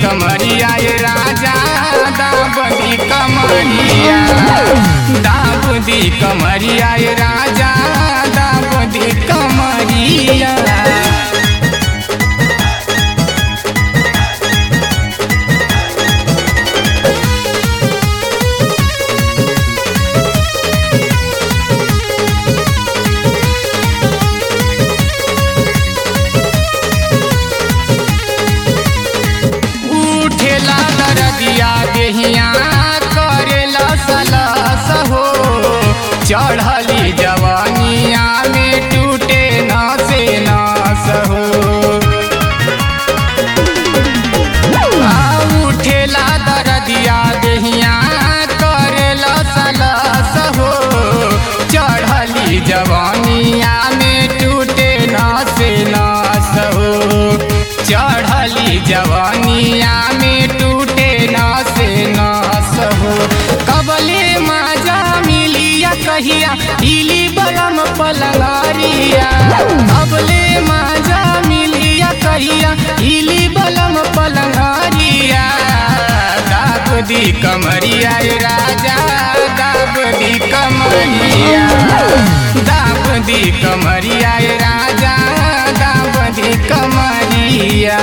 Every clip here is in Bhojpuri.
कमरिया ये राजा दाबदी कमरिया दाबदी कमरिया ये राजा दाबदी कमरिया उठेला दरदिया देहिया करेला सलस हो चढ़ली जवानिया में टूटे नसे नस हो आ उठेला दरदिया देहिया करेला सलस हो चढ़ली जवानिया में टूटे नसे नस हो चढ़ली जवानिया में टूटे नसे नस हो कबले माजा मिलिया कहिया हिली बलम पलंगारिया कबले माजा मिलिया कहिया हिली बलम पलंगारिया दाब दी कमरिया ये राजा दाब दी कमरिया दाब दी कमरिया ये राजा दाब दी कमरिया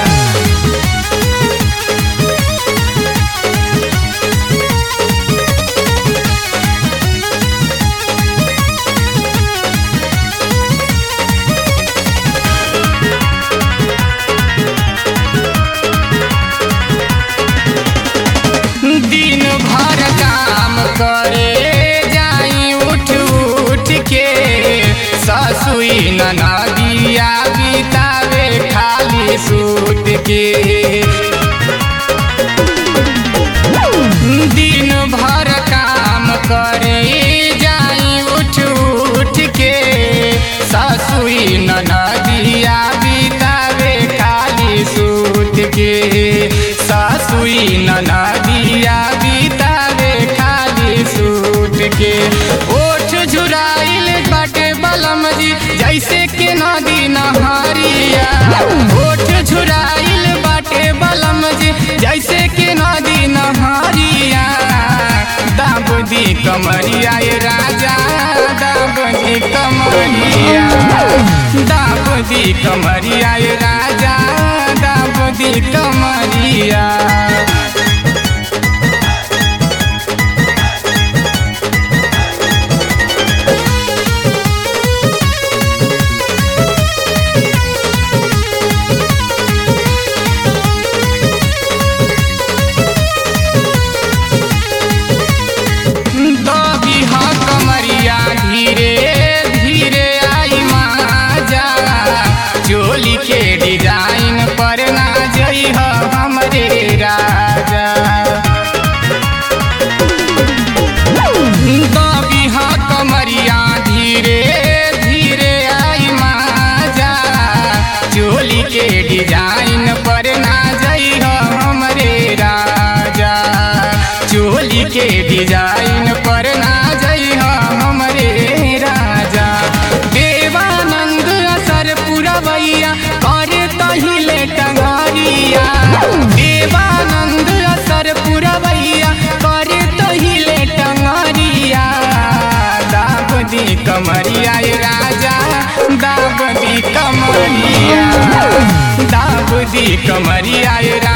दिन भर काम करे जाई उठ उठ के ससुई ननदिया बितावे खाली सूत के दिन भर काम करे जाई उठ उठ के ससुई ननदिया बितावे खाली सूत के ससुई ननदिया बितावे खाली सूत के ओठ झुराइल बाटे बलम जी जैसे के नदी नहरिया ओठ झुराइल बाटे बलम जी जैसे के नदी नहरिया दाबदी कमरिया ये राजा दाबदी कमरिया दाबदी कमरिया ये राजा दाबदी कमरिया दबी हा कमरिया धीरे धीरे आई माजा चोली के डिजाइन पर ना जई ह हमरे राजा दबी हा कमरिया धीरे धीरे आई माजा चोली के डिजाइन पर ना जई ह हमरे राजा चोली के डिजाइन पर ना जई ह हमरे राजा देवानंद असर पुरवैया करे तहिले टंगरिया देवानंद असर पुरवैया करे तहिले टंगरिया दाबदी कमरिया ये राजा दाबदी कमरिया दाबदी कमरिया ये राजा